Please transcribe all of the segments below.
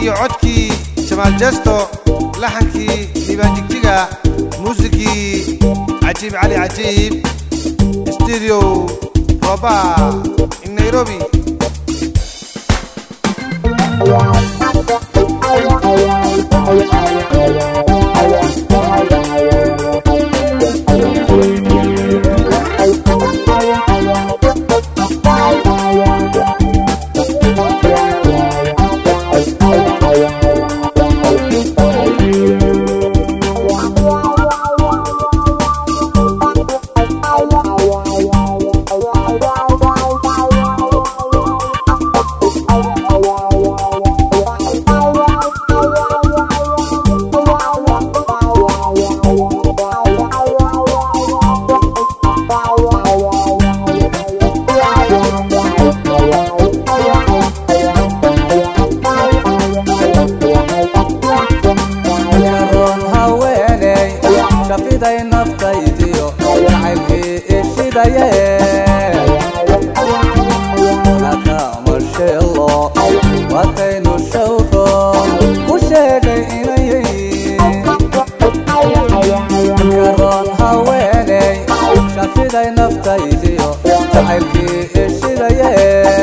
iyo codkii jamaal jesto laxankii liibaan jigjiga muusikii cajiib cali cajiib studio roba in nairobi yaroon haweeney shafiday naftaydiyo jacaylkii ishidaye nakamasheelo wataynu shawro ku sheegay inayay yaroon haweeney shafiday naftaydiyo jacaylkii ishidaye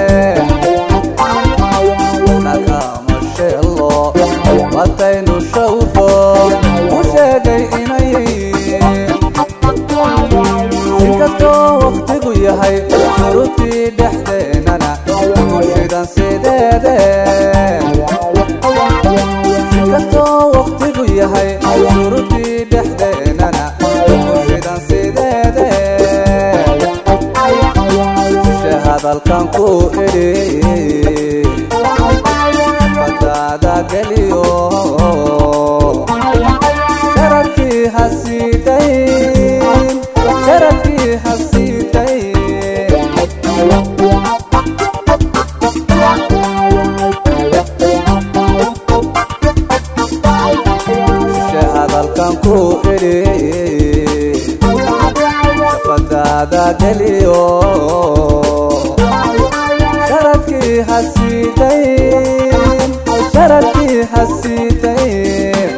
nakamasheelo wataynu shawro ku sheegay inayay inkastoo wakhtigu yahay shuruudii dhexdeenana ku shidan sideede inkastoo wakhtigu yahay shuruudii dhexdeenana ku shidan sideede sishe hadalkan ku idhi fadaada geliyo sharafkii hasiidayn sharafkii hasiidayn shishe hadalkan ku idhi fadaada geliyo sharafkii hasiidayn sharafkii hasiidayn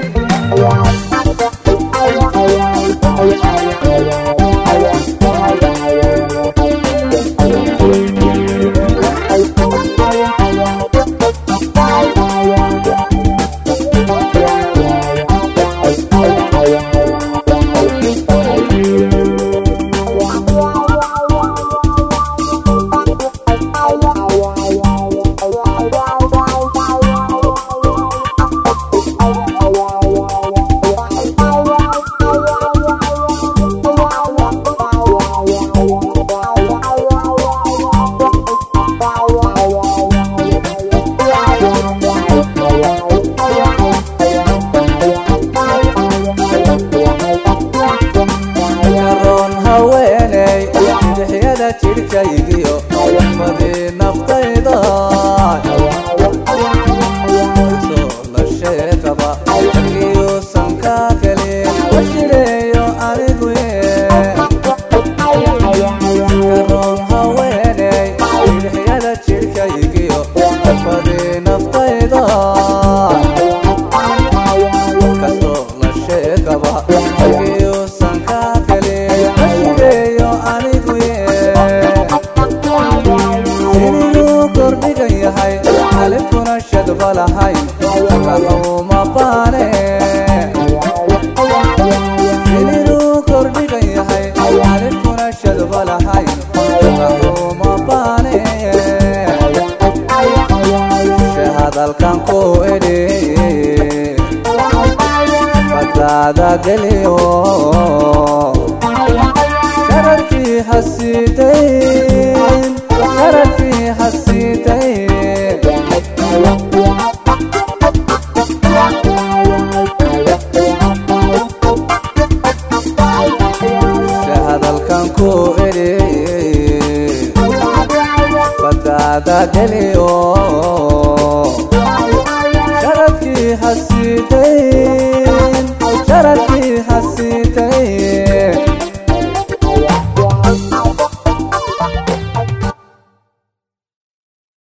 yaroon haweeney bidixyada jidhkaygiyo fadii naftayda soo la sheekaba akiyuusan ka gelin washireeyo anigu yaroon haweeney bidixyada jidhkaygiyo fadii naftayda kasoo la sheegaba akiyuusan ka gelin washireeyo anigu inuu kordhigan yahay alinkuna shadba lahayn kauma baane inuu kordhigan yahay alinkuna shadba lahayn kauma baane shishe hadalkan ku idhi fadaada geliyo sharafkii hasiidayn sharafkii hasiidayn shishe hadalkan ku idhi fadaada geliyo sharafkii hasiidayn sharafkii hasiidayn